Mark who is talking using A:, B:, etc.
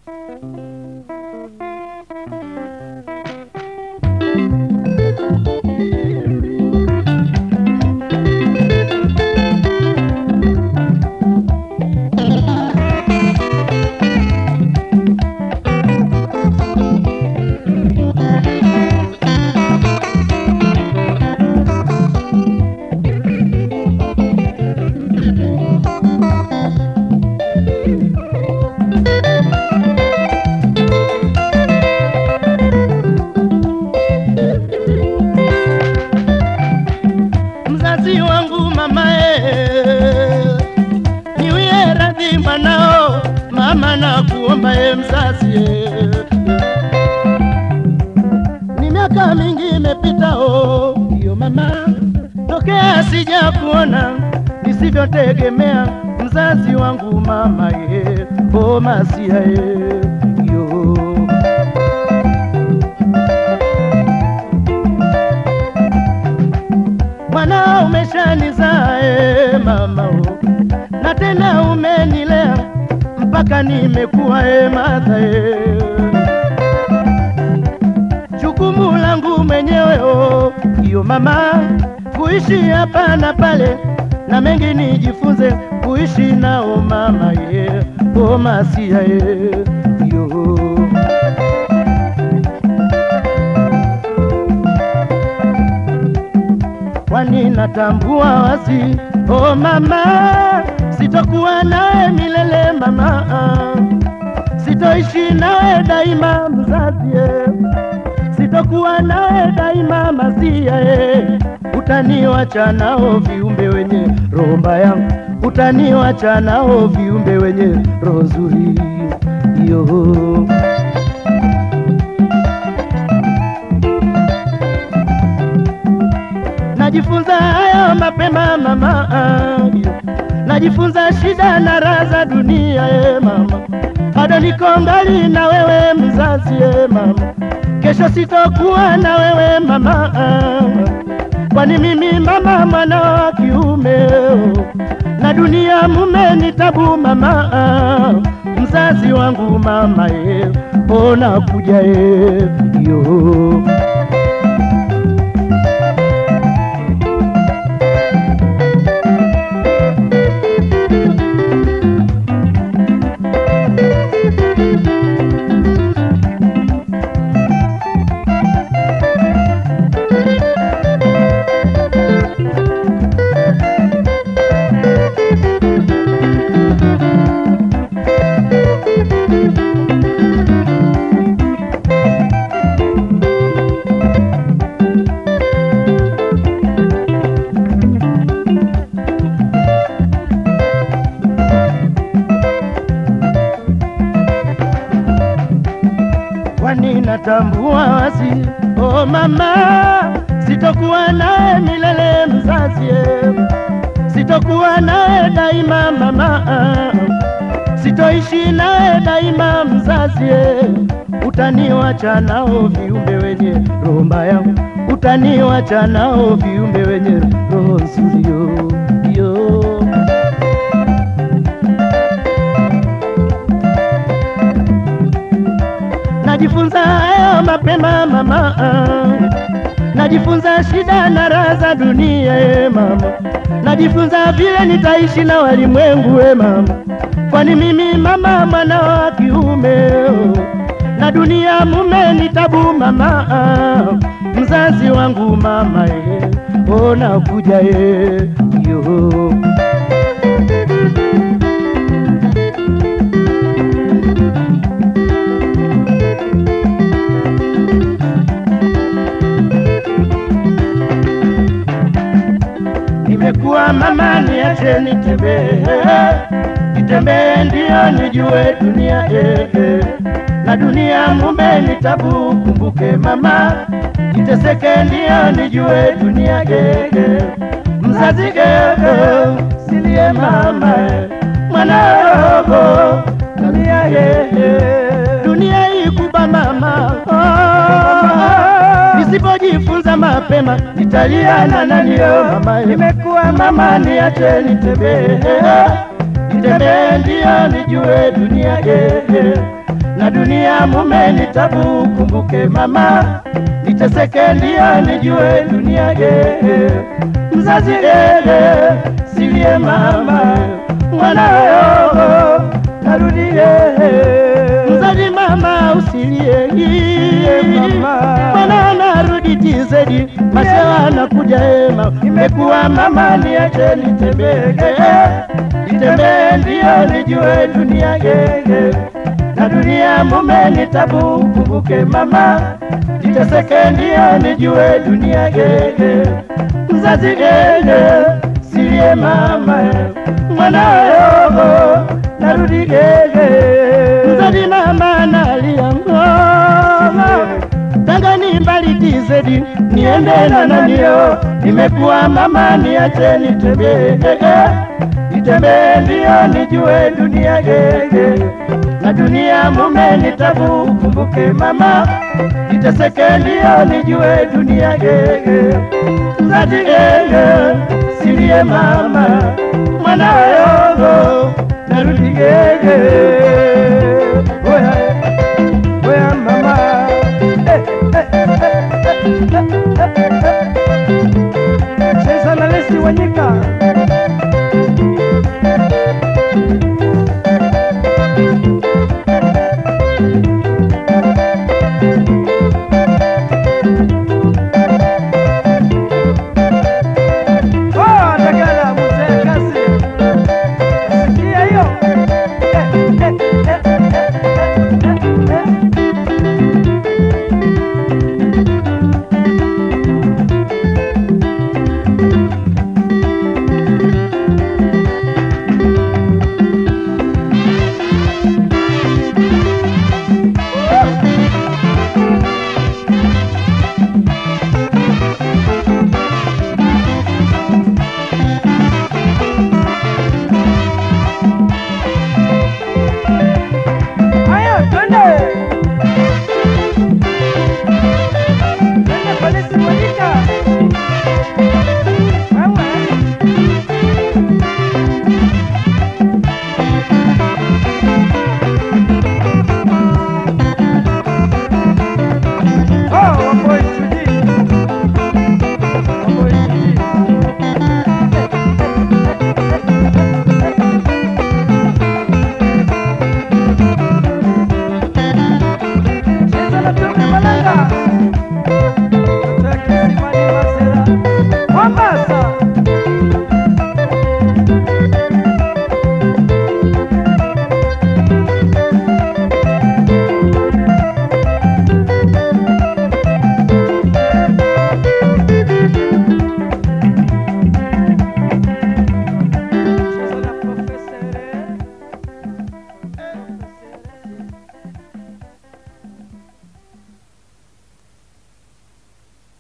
A: mzazi wangu mamae, niwie radhi mwanao, mama na kuomba e mzazi e. Ni miaka mingi imepita o, ndiyo mama, tokea sija kuona nisivyotegemea mzazi wangu mama ye, o masia ye, yo mwana umeshanizaa e mama o, na tena umenilea mpaka nimekuwa e madha e. Jukumu langu mwenyewe o, iyo mama, kuishi hapa na pale na mengi nijifunze kuishi nao mama ye, o masia ye, yo kwani natambua wazi oh mama, sitokuwa nawe milele mama, sitoishi nawe daima mzazi, eh. sitokuwa nawe daima masia, eh. utaniwacha nao viumbe wenye roho mbaya, utaniwacha nao viumbe wenye roho nzuri yo najifunza hayo mapema mama, najifunza shida na raha za dunia e mama, bado niko mbali na wewe mzazi e mama, kesho sitokuwa na wewe mama, kwani mimi mama mwana wa kiume na dunia mume ni tabu mama, mzazi wangu mama e, ona kuja e, yo kwani natambua wazi oh mama, sitokuwa nawe milele mzazi, eh. sitokuwa nawe daima mama, sitoishi nawe daima mzazi, eh. utaniwacha nao viumbe wenye roho mbaya, utaniwacha nao viumbe wenye roho nzuri yo, yo. najifunza hayo mapema mama, najifunza shida na raha za dunia e mama, najifunza vile nitaishi na walimwengu e mama, kwani mimi mama mwana wa kiume oh, na dunia mume ni tabu mama, mzazi wangu mama e, ona kuja e, yo nimekuwa mama, niache nitembee, nitembee ndio nijue dunia eh, eh. na dunia mume ni tabu, kumbuke mama, niteseke ndio nijue dunia eh, eh. mzazi eh, eh. silie mama eh. mwana roho dunia eh, eh. dunia ikuba mama oh. nisipojifunza mapema nitalia na nani yo mama, nimekuwa mama, niache nitembee, nitembee ndio nijue dunia gege na dunia mume nitabu, kumbuke mama, niteseke ndio nijue dunia gege mzazi gege silie mama mwanayo narudi gege mzazi mama usilie mwana narudi tizedi masewa nakuja ema imekuwa mama niache nitembee nitembee ndio nijue dunia gege na dunia mume nitabu, kumbuke mama, niteseke ndio nijue dunia gege mzazi gege silie mama mwanayo narudi gege mzazi mama nalia ngoma tangani mbali tizedi niende na nanio nimekuwa mama niache nitembee nitembee ndio nijue dunia gege na dunia mume nitabu, kumbuke mama, niteseke ndio nijue dunia gege mzazi gege silie mama mwanayo narudi gege